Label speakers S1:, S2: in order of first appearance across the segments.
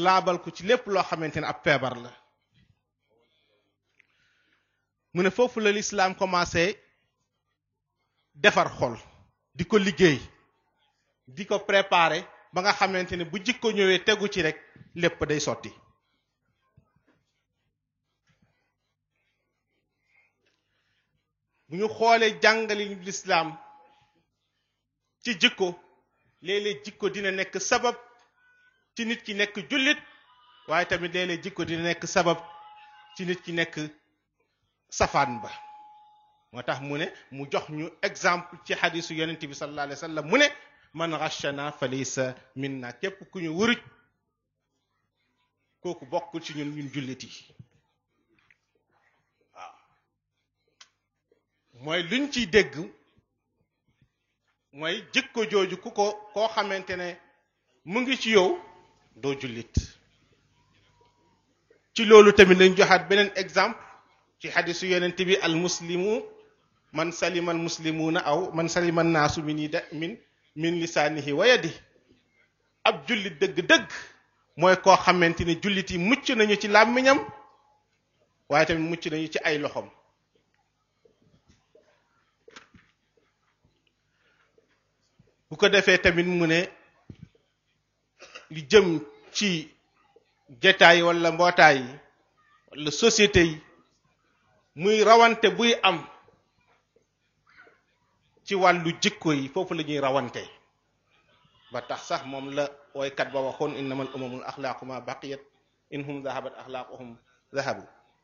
S1: laabal ko ci lépp loo xamante ne ab feebar la mu ne foofu la lislaam commencé defar xol di ko liggéey di ko préparer ba nga xamante ne bu jikko ñëwee tegu ci rek lépp day sotti bu ñu xoolee jàngali lislaam ci jikko léeg-léeg jikko dina nekk sabab ci nit ki nekk jullit waaye tamit léeg-léeg jikko dina nekk sabab ci nit ki nekk safaan ba moo tax mu ne mu jox ñu exemple ci xadisu yonent bi sallallahu alayhi wa sallam mu ne man ghashana fa laysa minna képp ku ñu wuruj kooku bokkul ci ñun ñun jullit yi waaw mooy luñ ciy dégg mooy jikko jooju ku ko koo xamante ne mu ngi ci yow doo jullit ci loolu tamit lañ joxaat beneen exemple ci xadisu yonent bi al muslimu man salima al muslimuuna aw man salima naasu min yi da min min lisaanihi wa yadi ab jullit dëgg-dëgg mooy koo xamante ni jullit yi mucc nañu ci làmmiñam waaye tamit mucc nañu ci ay loxom bu ko defee tamit mu ne li jëm ci jataay wala mbootaay yi wala société yi muy rawante buy am ci wàllu jikko yi foofu la ñuy rawante ba tax sax moom la woykat ba waxoon innamal umamul axlaaqu ma baqiyat in hum zahabat axlaaquhum zahabu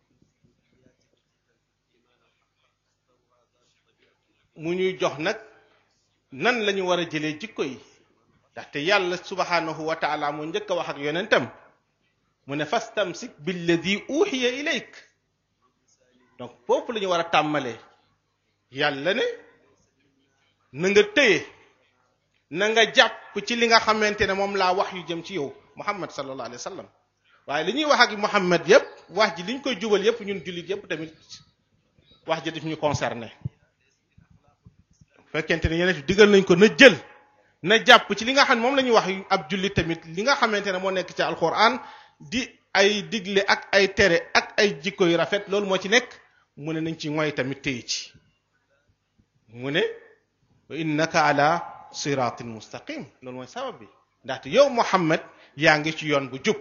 S1: mu ñuy jox nag nan la ñu war a jëlee jikko yi ndaxte yàlla subhanahu wa taala moo njëkk a wax ak yonentam mu ne fastamsik billadi uxiya ilayk donc foofu la ñu war a tàmmalee yàlla ne na nga téye na nga jàpp ci li nga xamante ne moom laa wax yu jëm ci yow muhammad sallallahu alayhi wa sallam waaye li ñuy wax ak muhammad yépp wax ji li ñu koy jubal yépp ñun jullit yépp tamit wax ji daf ñu concerné fekkente ne yeneen digal nañ ko na jël na jàpp ci li nga xam ne moom la ñuy wax ab jullit tamit li nga xamante ne moo nekk ci alquran di ay digle ak ay tere ak ay jikko yu rafet loolu moo ci nekk mu ne nañ ci ngoy tamit téye ci mu ne wa innaka ala siratin mustaqim loolu mooy sabab bi ndaxte yow Muhammad yaa ngi ci yoon bu jub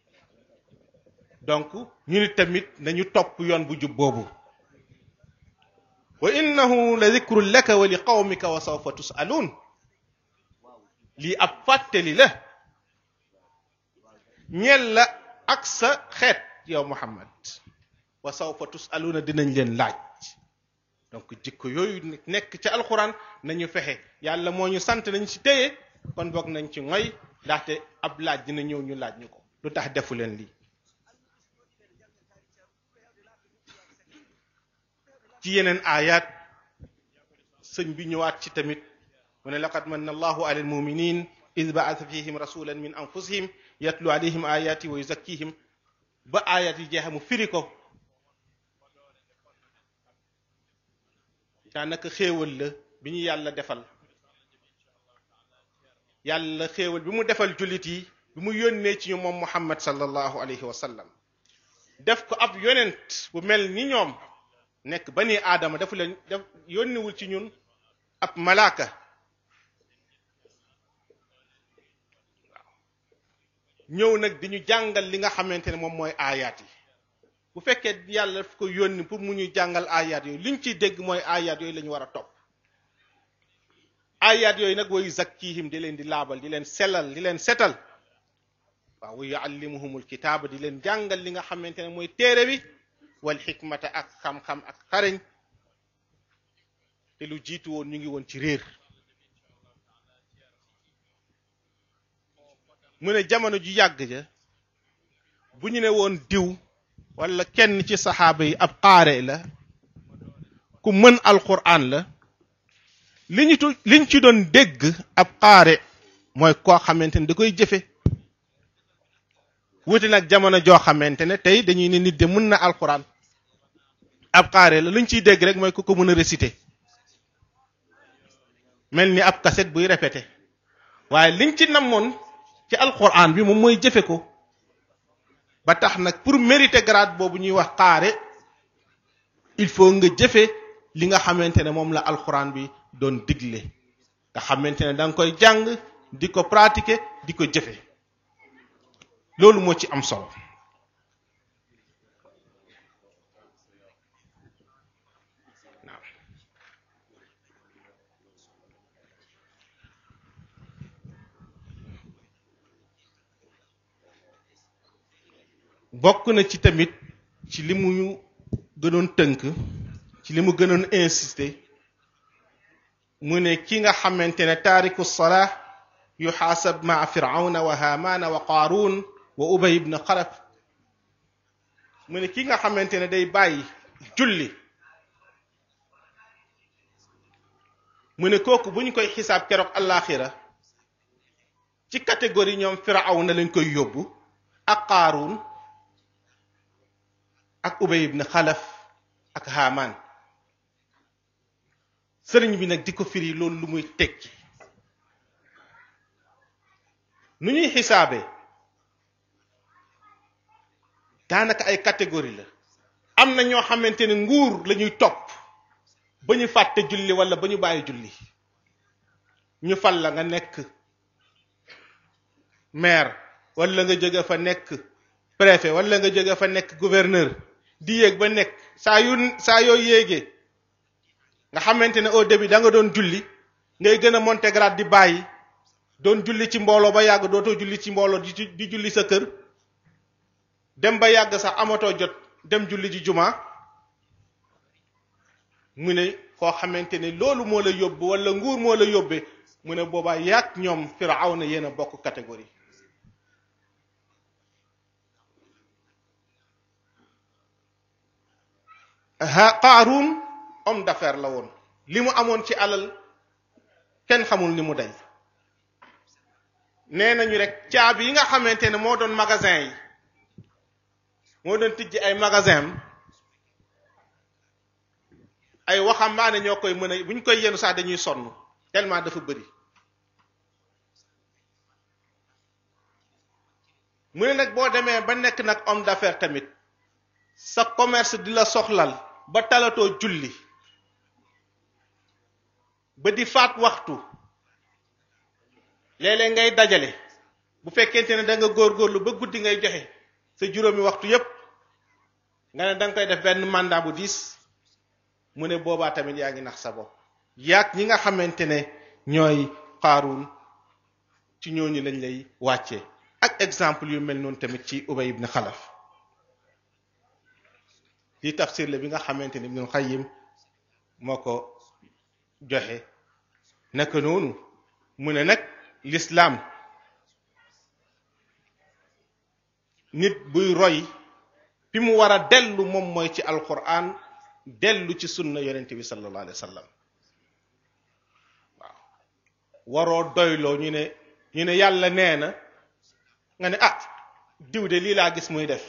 S1: donc ñu ni tamit nañu topp yoon bu jub boobu wa innahu la dikrun laka wa li qawmika wa sawfa tusaluun lii ab fàttali la ñeel la ak sa xeet yow Muhammad wa sawfa tusaluuna dinañ leen laaj donc jikko yooyu nekk ci alxuraan nañu fexe yàlla moo ñu sant nañ ci téye kon boog nañ ci ngoy ndaxte ab laaj dina ñëw ñu laaj ñu ko lu tax defu leen lii ci yeneen aayaat sëñ bi ñëwaat ci tamit mu ne laqad manna allahu ala almuminin id baasa fihim rasulan min anfusihim yatlu alayhim ayati wa yuzakkihim ba ayat yi jeexe mu firi ko daanaka xéewal la bi ñu yàlla defal yàlla xéewal bi mu defal jullit yi bi mu yónnee ci ñu moom muhammad sallallahu alayhi wa sallam def ko ab yonent bu mel ni ñoom nekk bani aadama dafa leen def yónniwul ci ñun ab malaaka ñëw nag di ñu jàngal li nga xamante ne moom mooy aayaat yi bu fekkee yàlla daf ko yónni pour mu ñuy jàngal aayaat yooyu liñ ciy dégg mooy aayaat yooyu la ñu war a topp aayaat yooyu nag wayu zakkihim di leen di laabal di leen selal di leen setal waaw wa yuallimuhumul kitaaba di leen jàngal li nga xamante ne mooy téere bi wal xikmata ak xam-xam ak xarañ te lu jiitu woon ñu ngi woon ci réer mu ne jamono ju yàgg ja bu ñu ne woon diw wala kenn ci saxaaba yi ab xaare la ku mën alquran la li ñu tu liñ ci doon dégg ab xaare mooy koo xamante ne da koy jëfe wuti nag jamono joo xamante ne tey dañuy ne nit de mën na alquran ab xaare la liñ ciy dégg rek mooy ku ko mën a réciter mel ni ab cassette buy répété waaye liñ ci namoon ci alquran bi moom mooy jëfe ko ba tax nag pour mériter grade boobu ñuy wax xaare il faut nga jëfe li nga xamante ne moom la alxuraan bi doon digle nga xamante ne da nga koy jàng di ko pratiquer di ko jëfe loolu moo ci am solo bokk na ci tamit ci li mu gënoon tënk ci li mu gënoon insister mu ne ki nga xamante ne taariku salaa yuxaasab maa firawna wa haamaana wa qaaruun wa ubay ibn xalaf mu ne ki nga xamante ne day bàyyi julli mu ne kooku bu ñu koy xisaab keroog allaaxira ci catégorie ñoom firawna lañ koy yóbbu ak qaaruun ak ubay ibn xalaf ak haamaan sëriñ bi nag di ko firi loolu lu muy tekki nu ñuy xisaabee daanaka ay catégorie la am na ñoo xamante ne nguur la ñuy topp ba ñu fàtte julli wala ba ñu bàyyi julli ñu fal la nga nekk maire wala nga jóge fa nekk préfet wala nga jóge fa nekk gouverneur di yéeg ba nekk saa yu saa yoo yéegee nga xamante ne au début da nga doon julli ngay gën a monter grade di bàyyi doon julli ci mbooloo ba yàgg dootoo julli ci mbooloo di di julli sa kër dem ba yàgg sax amatoo jot dem julli ji juma mu ne koo xamante ne loolu moo la yóbbu wala nguur moo la yóbbee mu ne boobaa yàgg ñoom Firawna yéen a bokk catégorie ha Qaaruun homme d'affaires la woon li mu amoon ci alal kenn xamul ni mu day nee nañu rek caabi yi nga xamante ne moo doon magasin yi moo doon tijji ay magasin ay waxambaane ñoo koy mën a bu ñu koy yenu sax dañuy sonn tellement dafa bëri mu ne nag boo demee ba nekk nag homme d'affaires tamit sa commerce di la soxlal ba talatoo julli ba di faat waxtu léeg-léeg ngay dajale bu fekkente ne da nga góorgóorlu ba guddi ngay joxe sa juróomi waxtu yépp nga ne da nga koy def benn mandat bu diis mu ne boobaa tamit yaa ngi nax sa bopp yaag ñi nga xamante ne ñooy Qaaruun ci ñooñu lañ lay wàccee ak exemple yu mel noonu tamit ci Ubay ibn Xalaf li tafsir la bi nga xamante ne Ibnul Qayyim moo ko joxe naka noonu mu ne nag l'islam nit buy roy fi mu war a dellu moom mooy ci alquran dellu ci sunna yonent bi sallallahu alayhi wa sallam waaw waroo doyloo ñu ne ñu ne yàlla nee na nga ne ah diw de lii laa gis muy def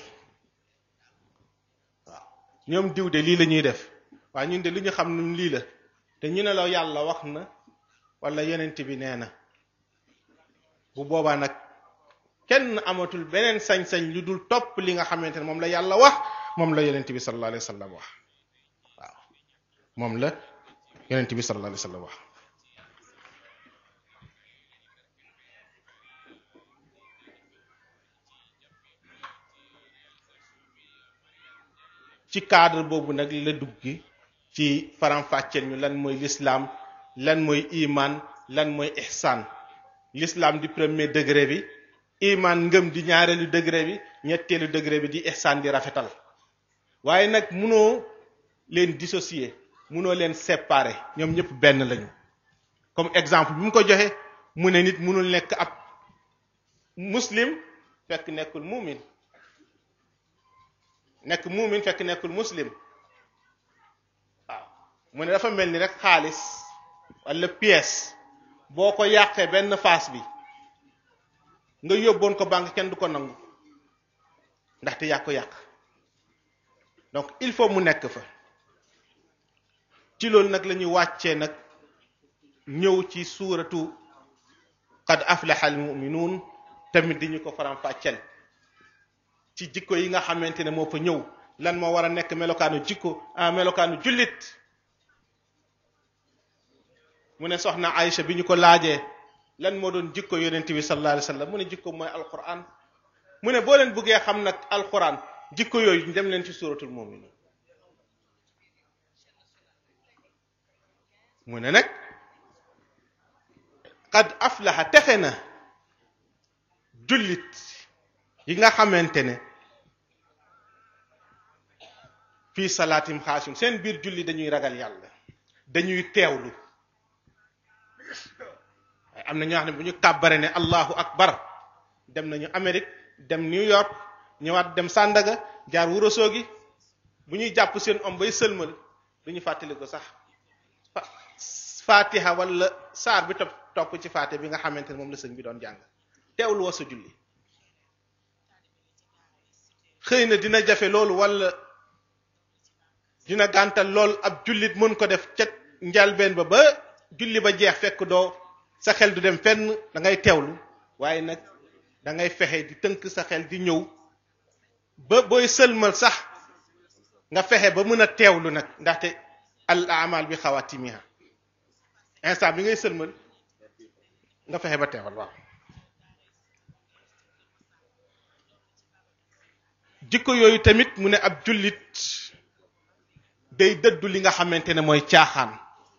S1: waaw ñoom diw de lii la ñuy def waaye ñun de li ñu xam ne lii la te ñu ne la yàlla wax na wala yonent bi nee na bu boobaa nag kenn amatul beneen sañ-sañ lu dul topp li nga xamante ne moom la yàlla wax moom la yonent bi sallallahu alayhi wa sallam wax waaw moom la yonent bi sallallahu alayhi wa sallam wax ci cadre boobu nag la duggi ci faram-fàcceel ñu lan mooy l'islam lan mooy iman lan mooy ihsan l'islam di premier degré bi iman ngëm di ñaareelu degré bi ñetteelu degré bi di ihsan di rafetal waaye nag munoo leen dissocier munoo leen séparer ñoom ñëpp benn lañu comme exemple bi mu ko joxe mu ne nit munul nekk ab muslim fekk nekkul muumin nekk muumin fekk nekkul muslim waaw mu ne dafa mel ni rek xaalis wala pièce boo ko yàqee benn face bi nga yóbboon ko banque kenn du ko nangu ndaxte yaa ko yàq donc il faut mu nekk fa ci loolu nag la ñuy wàccee nag ñëw ci suuratu qad aflaha al muminuun tamit di ñu ko faram fàcceel ci jikko yi nga xamante ne moo fa ñëw lan moo war a nekk melokaanu jikko ah melokaanu jullit mu ne soxna Aïcha bi ñu ko laajee lan moo doon jikko yonent bi sallallahu alayhi wa sallam mu ne jikko mooy alquran mu ne boo leen bëggee xam nag alquran jikko yooyu dem leen ci suratul mu'minun mu ne nag qad aflaha texe na jullit yi nga xamante ne fii salaatim xaasum seen biir julli dañuy ragal yàlla dañuy teewlu waaye am na ñoo xam ne bu ñu kàbbare ne allahu akbar dem nañu Amérique dem New York ñëwaat dem Sandaga jaar Wurosoogi bu ñuy jàpp seen om bay sëlmal du ñu fàttali ko sax fatiha wala saar bi topp topp ci faate bi nga xamante ne moom la sëñ bi doon jàng teewlu wa sa julli xëy na dina jafe loolu wala dina gàntal lool ab jullit mën ko def ca njalbeen ba ba julli ba jeex fekk doo sa xel du dem fenn da ngay teewlu waaye nag da ngay fexe di tënk sa xel di ñëw ba booy sëlmal sax nga fexe ba mën a teewlu nag ndaxte al amal bi xawatimiha instant bi ngay sëlmal nga fexe ba teewal waaw jikko yooyu tamit mu ne ab jullit day dëddu li nga xamante ne mooy caaxaan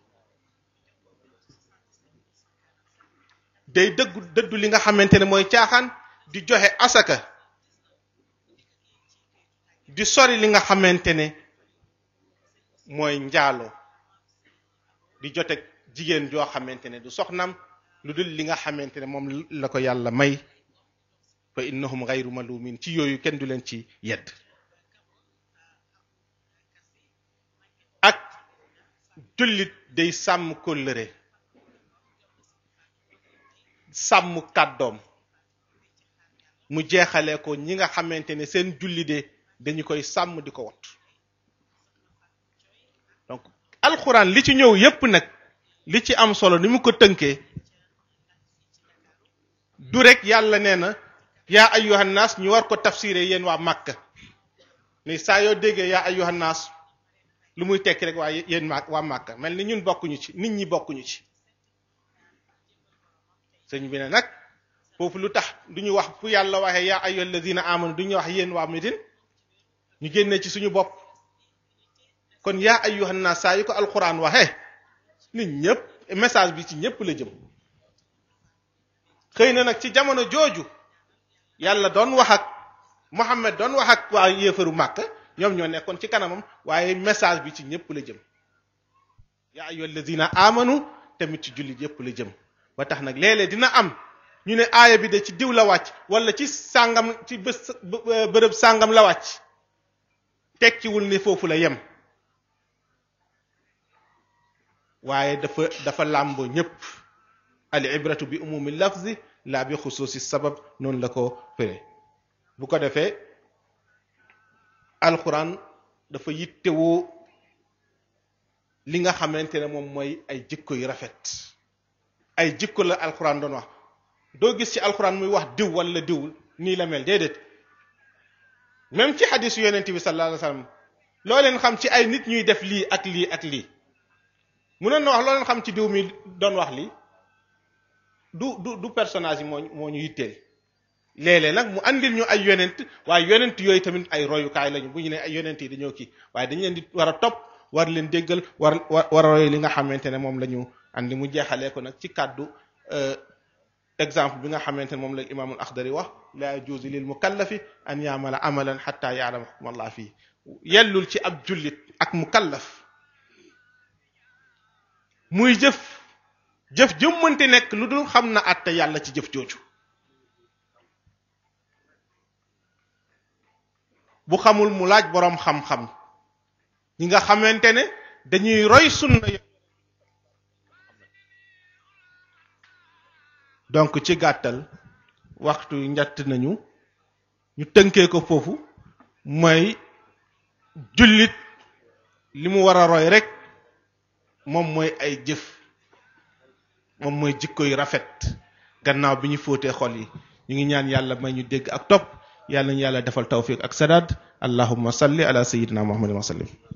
S1: day dëggu dëddu li nga xamante ne mooy caaxaan di joxe asaka di sori li nga xamante ne mooy njaalo di jote jigéen joo xamante ne du soxnam lu dul li nga xamante ne moom la ko yàlla may fa innahum gayru malumin ci yooyu kenn du leen ci yedd ak jullit day sàmm kóllëre sàmm kàddoom mu jeexalee ko ñi nga xamante ne seen julli de dañu koy sàmm di ko wat donc alxuraan li ci ñëw yépp nag li ci am solo ni mu ko tënkee du rek yàlla nee na yaa ayyuhan naas ñu war ko tafsiré yéen waa Màkka ni saa yoo déggee yaa ayyuhan naas lu muy tekki rek waa yéen ma waa Màkka mel ni ñun bokkuñu ci nit ñi bokkuñu ci sëñ bi ne nag foofu lu tax du ñu wax fu yàlla waxee yaa ayyuhal ladina amanu du ñu wax yéen waa Médine ñu génnee ci suñu bopp kon yaa ayyuhan naas saa yu ko alxuraan waxee nit ñëpp message bi ci ñëpp la jëm xëy na nag ci jamono jooju yàlla doon wax ak Muhammad doon wax ak waa yéefaru Màkka ñoom ñoo nekkoon ci kanamam waaye message bi ci ñëpp la jëm yaa ayyuhal ladina amanu tamit ci jullit yëpp la jëm ba tax nag léeg-léeg dina am ñu ne aaya bi de ci diw la wàcc wala ci sàngam ci bés bërëb sàngam la wàcc tekkiwul ne foofu la yem waaye dafa dafa làmbo ñépp al ibratu bi umumi lafzi la bi xusuusi sabab noonu la ko fére bu ko defee alxuraan dafa yittewoo li nga xamante ne moom mooy ay jikko yu rafet ay jikko la alxuraan doon wax doo gis ci alxuraan muy wax diw wala diw nii la mel déedéet même ci xadisu yonent bi sallallahu alayhi wa sallam loo leen xam ci ay nit ñuy def lii ak lii ak lii munoon na wax loo leen xam ci diw mi doon wax lii du du du personnage yi moo moo ñu yitteel léeg-léeg nag mu andil ñu ay yonent waaye yonent yooyu tamit ay royukaay lañu bu ñu ne ay yonent yi dañoo kii waaye dañu leen di war a topp war leen déggal war war a roy li nga xamante ne moom la ñu andi mu jeexalee ko nag ci kàddu exemple bi nga xamante ne moom la imaamul axdari wax la yajuuzu lil mukallafi an yaamala amalan xatta yaalama xukma allah fii yellul ci ab jullit ak mukallaf muy jëf jëf jëmmante nekk lu dul xam na àtte yàlla ci jëf jooju bu xamul mu laaj boroom xam-xam ñi nga xamante ne dañuy roy sunna donc ci gàttal waxtu njatt nañu ñu tënkee ko foofu mooy jullit li mu war a roy rek moom mooy ay jëf moom mooy jikko yu rafet gannaaw bi ñu fóotee xol yi ñu ngi ñaan yàlla may ñu dégg ak topp yàlla nañu yàlla defal tawfiq ak sadaad allahumma salli ala sayyidina muhammadin wa sallim